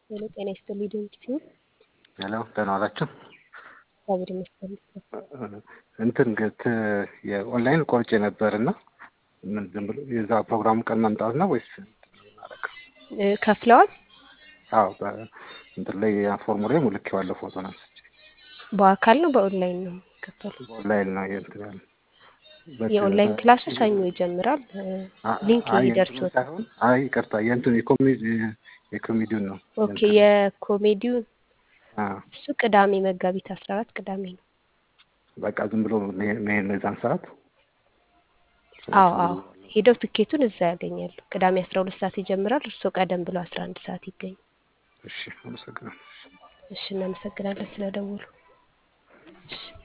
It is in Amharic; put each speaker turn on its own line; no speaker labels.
ሄሎ ጤና ይስጥልኝ ድንቅ ሲሆን
ሄሎ ደህና ዋላችሁ።
እግዚአብሔር ይመስገን።
እንትን ግት የኦንላይን ቆርጬ ነበር እና ምን ዝም ብሎ የዛ ፕሮግራሙ ቀን መምጣት ነው ወይስ እናደርገው?
እ ከፍለዋል?
አዎ እንትን ላይ ፎርሙ ላይ ሙልኬዋለሁ ፎቶ አንስቼ
በአካል ነው በኦንላይን ነው ከፈሉ?
ኦንላይን ነው እንትን ያለ
የኦንላይን ክላሱ ሰኞ ይጀምራል። እ ሊንክ
አይ
ይደርሶታል።
ሳይሆን አይ ይቅርታ የእንትን የኮሜዲ የኮሜዲውን ነው
ኦኬ የኮሜዲው
አዎ
እሱ ቅዳሜ መጋቢት አስራ አራት ቅዳሜ ነው።
በቃ ዝም ብሎ መሄድ ነው የዛን ሰዓት
አዎ አዎ ሄደው ትኬቱን እዛ ያገኛሉ። ቅዳሜ አስራ ሁለት ሰዓት ይጀምራል። እርስዎ ቀደም ብሎ አስራ አንድ ሰዓት ይገኙ።
እሺ አመሰግናለሁ
እሺ እናመሰግናለን ስለደወሉ። እሺ